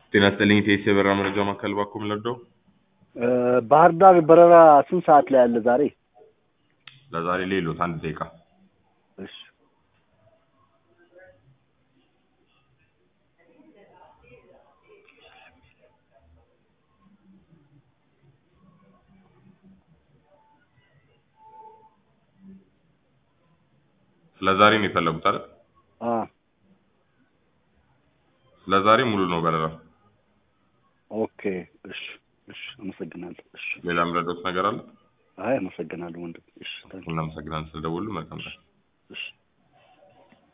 ጤና ይስጥልኝ ቴስ የበረራ መረጃ ማዕከል ባኮ ምለርደው ባህር ዳር በረራ ስንት ሰዓት ላይ አለ ዛሬ? ለዛሬ ሌሎት አንድ ደቂቃ እሺ ለዛሬ ነው የፈለጉት አይደል? አ ለዛሬ ሙሉ ነው በረራ። ኦኬ እሺ እሺ አመሰግናለሁ። እሺ ሌላ የምረዳዎት ነገር አለ? አይ አመሰግናለሁ ወንድም። እሺ ታንክ ዩ። እናመሰግናለን ስለደወሉ። መልካም ቀን። እሺ